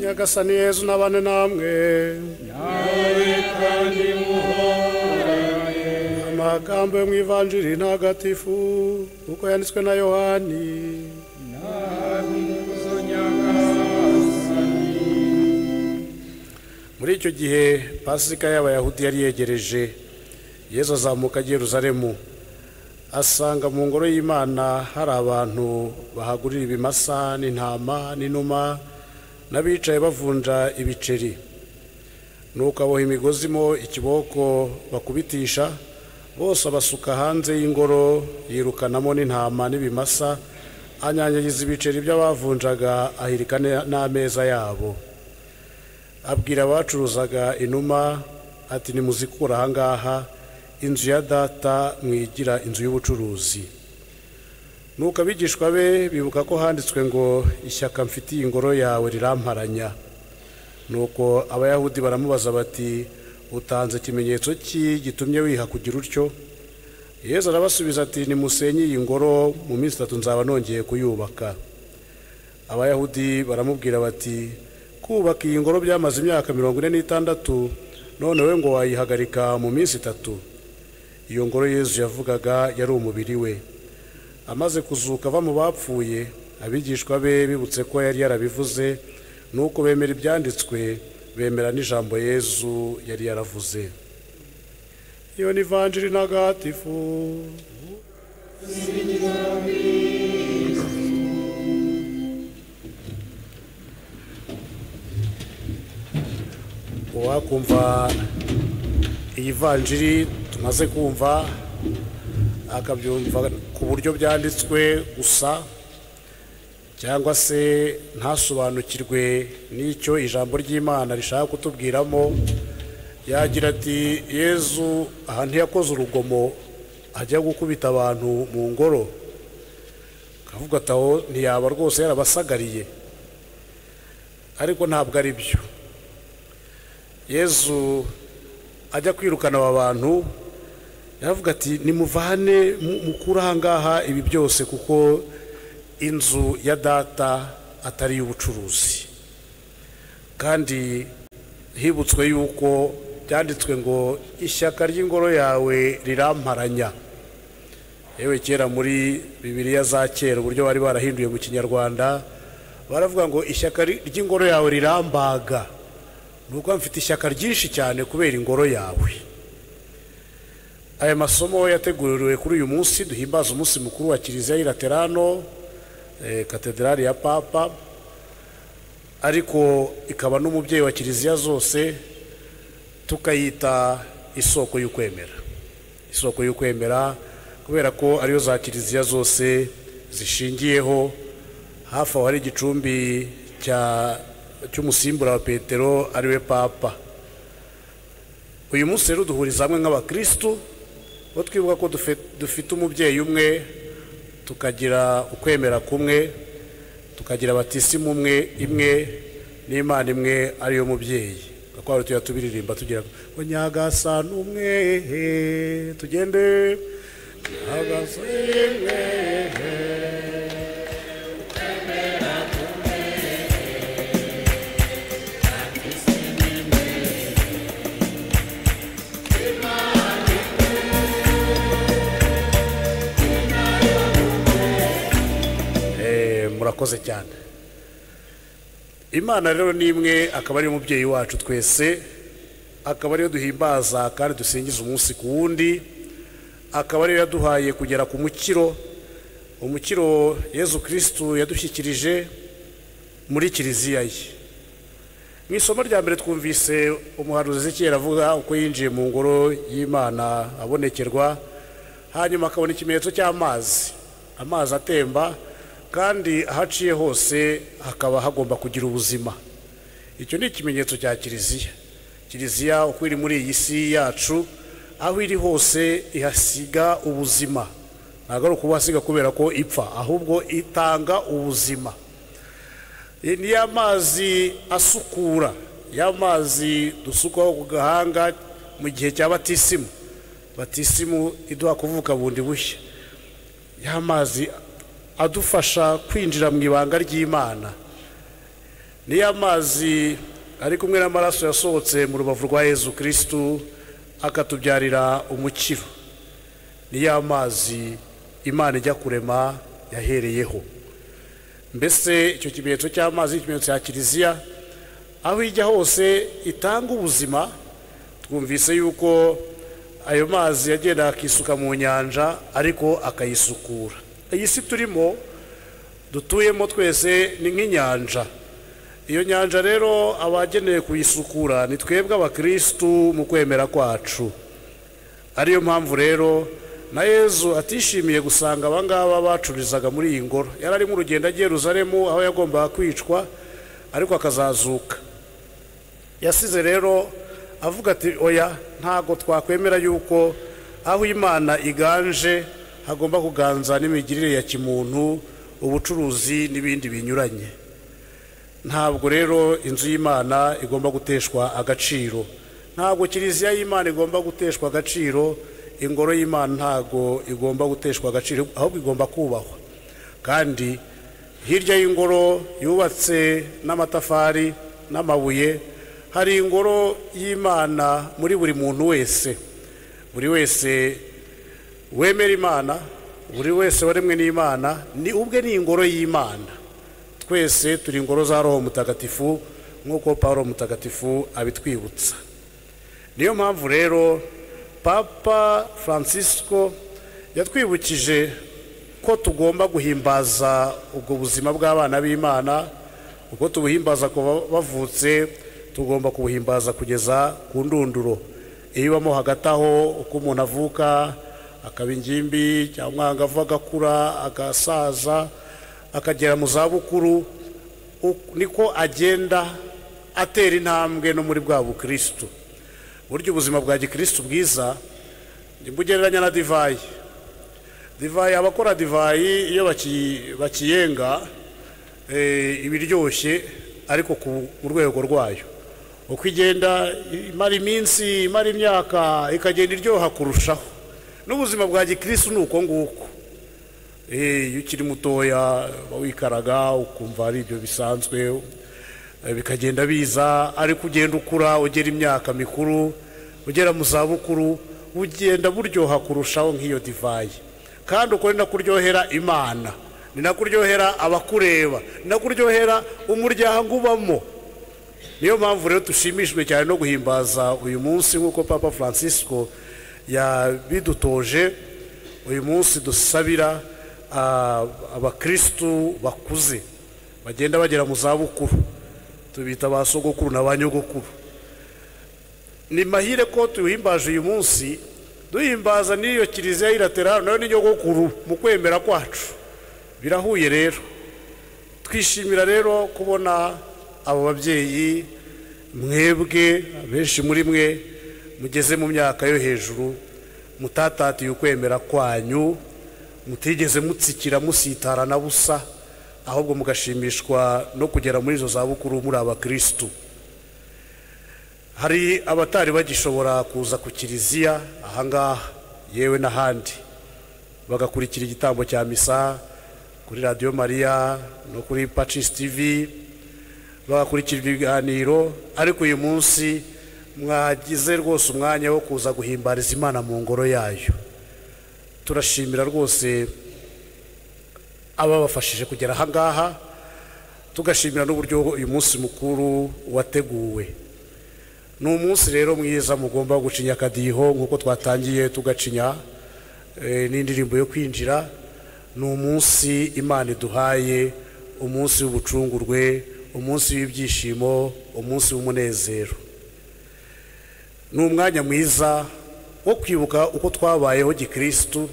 nyagasani yezu n'abane namwe amagambo yo mu ivanjiri ntagatifu uko yanditswe na yohani muri icyo gihe pasika y'abayahudi yari yegereje yezu azamuka ajya i Yerusalemu asanga mu ngoro y'imana hari abantu bahagurira ibimasa n'intama n'inuma n'abicaye bavunja ibiceri nuko aboha imigozi mo ikiboko bakubitisha bose abasuka hanze y'ingoro yirukanamo n'intama n'ibimasa anyanyagiza ibiceri by'abavunjaga ahirika n'ameza yabo abwira abacuruzaga inuma ati nimuzikura ahangaha inzu ya data mwigira inzu y'ubucuruzi nuko abigishwa be bibuka ko handitswe ngo ishyaka mfitiye ingoro yawe riramparanya nuko abayahudi baramubaza bati utanze ikimenyetso ki gitumye wiha kugira utyo yezu arabasubiza ati nimusenye iyi ngoro mu minsi itatu nzaba nongeye kuyubaka abayahudi baramubwira bati kubaka iyi ngoro byamaze imyaka mirongo ine n'itandatu none we ngo wayihagarika mu minsi itatu iyo ngoro yezu yavugaga yari umubiri we amaze kuzuka ava mu bapfuye abigishwa be bibutse ko yari yarabivuze nuko bemera ibyanditswe bemera n'ijambo yezu yari yaravuze iyo ni vanjiri ntagatifu uwakumva iyi vanjiri tumaze kumva akabyumva ku buryo byanditswe gusa cyangwa se ntasobanukirwe n'icyo ijambo ry'imana rishaka kutubwiramo yagira ati yezu aha ntiyakoze urugomo ajya gukubita abantu mu ngoro akavuga ati aho ntiyaba rwose yarabasagariye ariko ntabwo ari byo yezu ajya kwirukana aba bantu yaravuga ati nimuvane mukure ahangaha ibi byose kuko inzu ya data atari iy'ubucuruzi kandi hibutswe yuko byanditswe ngo ishyaka ry'ingoro yawe riramparanya yewe kera muri bibiriya za kera uburyo bari barahinduye mu kinyarwanda baravuga ngo ishyaka ry'ingoro yawe rirambaga nuko mfite ishyaka ryinshi cyane kubera ingoro yawe aya masomo yateguriwe kuri uyu munsi duhimbaza umunsi mukuru wa kiliziya y'iraterano katederari ya papa ariko ikaba n'umubyeyi wa kiliziya zose tukayita isoko y'ukwemera isoko y'ukwemera kubera ko ariyo za kiliziya zose zishingiyeho hafi aho hari igicumbi cya cy'umusimbura wa petero ariwe papa uyu munsi rero duhuriza hamwe nk'abakirisitu bo twibuka ko dufite umubyeyi umwe tukagira ukwemera kumwe tukagira abatisimu umwe imwe n'imana imwe ariyo mubyeyi gakwaro tujya tubiririmba tugira ngo nyagasa n'umwe tugende nyagasa n'umwe murakoze cyane imana rero ni imwe akaba ariyo mubyeyi wacu twese akaba ariyo duhimbaza kandi dusingiza umunsi ku wundi akaba ariyo yaduhaye kugera ku mukiro umukiro yezu kirisitu yadushyikirije muri kiliziya ye mu isomo rya mbere twumvise umuhanuzi kera avuga uko yinjiye mu ngoro y'imana abonekerwa hanyuma akabona ikimenyetso cy'amazi amazi atemba kandi ahaciye hose hakaba hagomba kugira ubuzima icyo ni ikimenyetso cya kiliziya kiliziya uko iri muri iyi si yacu aho iri hose ihasiga ubuzima ntabwo ari ukuhasiga kubera ko ipfa ahubwo itanga ubuzima ni ya mazi asukura ya mazi dusukwaho ku gahanga mu gihe cya batisimu batisimu iduha kuvuka bundi bushya ya mazi adufasha kwinjira mu ibanga ry'imana niyo amazi ari kumwe n'amaraso yasohotse mu rubavu rwa yezu kirisitu akatubyarira umukiro niyo amazi imana ijya kurema yahereyeho mbese icyo kimenyetso cy'amazi ni ikimenyetso cya kiliziya aho ijya hose itanga ubuzima twumvise yuko ayo mazi yagenda akisuka mu nyanja ariko akayisukura iyi si turimo dutuyemo twese ni nk'inyanja iyo nyanja rero abagenewe kuyisukura ni twebwe abakirisitu mu kwemera kwacu ariyo mpamvu rero na yezu atishimiye gusanga abangaba bacururizaga muri iyi ngoro yari arimo urugendo agiye ruzaremu aho yagombaga kwicwa ariko akazazuka yasize rero avuga ati oya ntabwo twakwemera yuko aho imana iganje hagomba kuganza n'imigirire ya kimuntu ubucuruzi n'ibindi binyuranye ntabwo rero inzu y'imana igomba guteshwa agaciro ntabwo kiliziya y'imana igomba guteshwa agaciro ingoro y'imana ntabwo igomba guteshwa agaciro ahubwo igomba kubahwa kandi hirya y'ingoro yubatse n'amatafari n'amabuye hari ingoro y'imana muri buri muntu wese buri wese wemera imana buri wese waremwe n'imana ni ubwe ni ingoro y'imana twese turi ingoro za roho mutagatifu nk'uko paul mutagatifu abitwibutsa niyo mpamvu rero papa francisco yatwibukije ko tugomba guhimbaza ubwo buzima bw'abana b'imana uko tubuhimbaza kuva bavutse tugomba kubuhimbaza kugeza ku ndunduro iyo ibamo hagati aho uko umuntu avuka akaba ingimbi cyangwa agava agakura agasaza akagera mu zabukuru niko agenda atera intambwe no muri bwa bukirisitu buryo ubuzima bwa gikirisitu bwiza bugereranya na divayi divayi abakora divayi iyo bakiyenga ibiryoshye ariko mu rwego rwayo uko igenda imara iminsi imara imyaka ikagenda iryoha kurushaho n'ubuzima bwa gikirisitu ni uko nguko iyo ukiri mutoya wikaraga ukumva ari ibyo bisanzwe bikagenda biza ariko ugenda ukura ugera imyaka mikuru ugera mu zabukuru ugenda buryoha kurushaho nk'iyo divayi kandi uko ni nako uryohera imana ni nako uryohera abakureba ni nako uryohera umuryango ubamo niyo mpamvu rero dushimishijwe cyane no guhimbaza uyu munsi nk'uko papa francisco yabidutoje uyu munsi dusabira abakirisitu bakuze bagenda bagera mu zabukuru tubita ba sogokuru na ba nyogokuru ni mahire ko tuwuhimbaje uyu munsi duhimbaza n'iyo kiliziya y'iraterano nayo ni nyogokuru mu kwemera kwacu birahuye rero twishimira rero kubona abo babyeyi mwebwe benshi muri mwe mugeze mu myaka yo hejuru mutatatiye ukwemera kwanyu mutigeze mutsikira musitara na busa ahubwo mugashimishwa no kugera muri izo zabukuru muri abakirisitu hari abatari bagishobora kuza ku kiliziya ahangaha yewe n'ahandi bagakurikira igitambo cya misa kuri radiyo mariya no kuri pacisi tivi bagakurikira ibiganiro ariko uyu munsi mwagize rwose umwanya wo kuza guhimbariza imana mu ngoro yayo turashimira rwose ababafashije kugera ahangaha tugashimira n'uburyo uyu munsi mukuru wateguwe ni umunsi rero mwiza mugomba gucinya akadiho nk'uko twatangiye tugacinya n'indirimbo yo kwinjira ni umunsi imana iduhaye umunsi w'ubucungurwe umunsi w'ibyishimo umunsi w'umunezero ni umwanya mwiza wo kwibuka uko twabayeho gikirisitu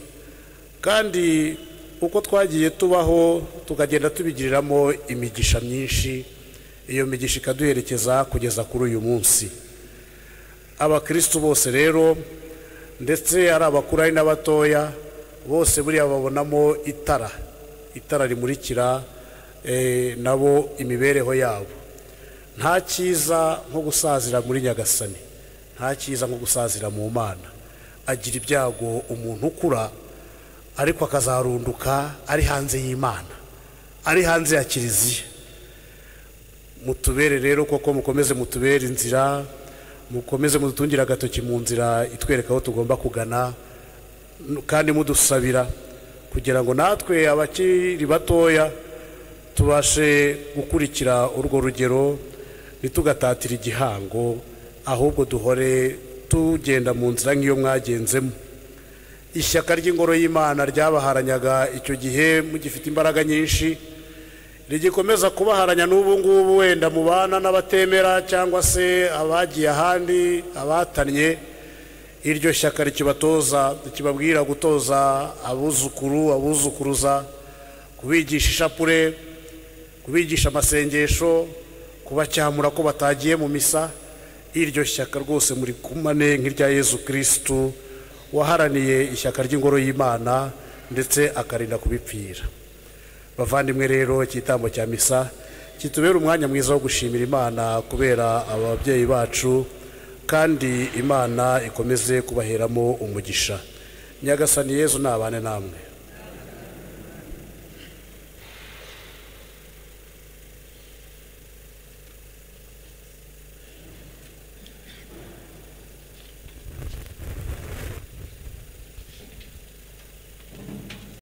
kandi uko twagiye tubaho tukagenda tubigiriramo imigisha myinshi iyo migisha ikaduherekeza kugeza kuri uyu munsi abakirisitu bose rero ndetse ari abakuru ari n'abatoya bose buriya babonamo itara itara rimurikira nabo imibereho yabo nta cyiza nko gusazira muri nyagasani nta cyiza nko gusazira mu mana agira ibyago umuntu ukura ariko akazarunduka ari hanze y'imana ari hanze ya kiliziya mutubere rero koko mukomeze mutubere inzira mukomeze mudutungire agatoki mu nzira itwereka aho tugomba kugana n- kandi mudusabira kugira ngo natwe abakiri batoya tubashe gukurikira urwo rugero ntitugatatire igihango ahubwo duhore tugenda mu nzira nk'iyo mwagenzemo ishyaka ry'ingoro y'imana ryabaharanyaga icyo gihe mugifite imbaraga nyinshi rigikomeza kubaharanya n'ubu ngubu wenda mubana n'abatemera cyangwa se abagiye ahandi abatanye iryo shyaka rikibatoza rikibabwira gutoza abuzukuru abuzukuruza kubigisha ishapure kubigisha amasengesho kubacyamura ko batagiye mu misa iryo shyaka rwose muri kumane nk'irya yezu kirisitu waharaniye ishyaka ry'ingoro y'imana ndetse akarinda kubipfira bavandimwe rero ikitambo cya misa kitubera umwanya mwiza wo gushimira imana kubera ababyeyi bacu kandi imana ikomeze kubaheramo umugisha nyagasani yezu nabane namwe